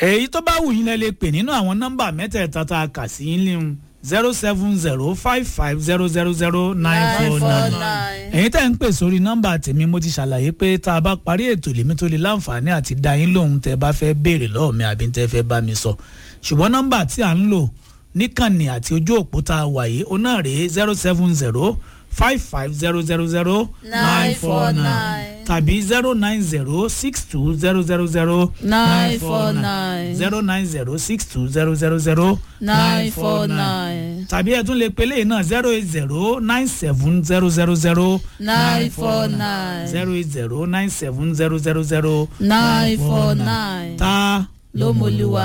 èyí tó bá wù yín lẹ lè pè nínú àwọn nọ́mbà mẹ́tẹ̀ẹ̀ta tá a kà sí yín léwu zero seven zero five five zero zero zero nine four nine ẹ̀yin tẹ́ ń pè sórí nọ́mbà tèmi mo ti ṣàlàyé pé tá a bá parí ètò lèmi tó lè láǹfààní àti dá yín lóhùn tẹ́ bá fẹ́ béèrè lọ́wọ́ mi àbí tẹ́ fẹ́ bá mi sọ ṣùgbọ́n nọ́mbà tí à ń lò níkànnì àti ojú òpó tá a wà yìí ó náà rèé zero seven zero five five zero zero zero nine four nine tàbí zero nine zero six two zero zero zero nine four nine zero nine zero six two zero zero zero nine four nine tàbí ẹ tún lè pe léyìn náà zero eight zero nine seven zero zero zero nine four nine zero eight zero nine seven zero zero zero nine four nine ta ló mọ̀lúwa.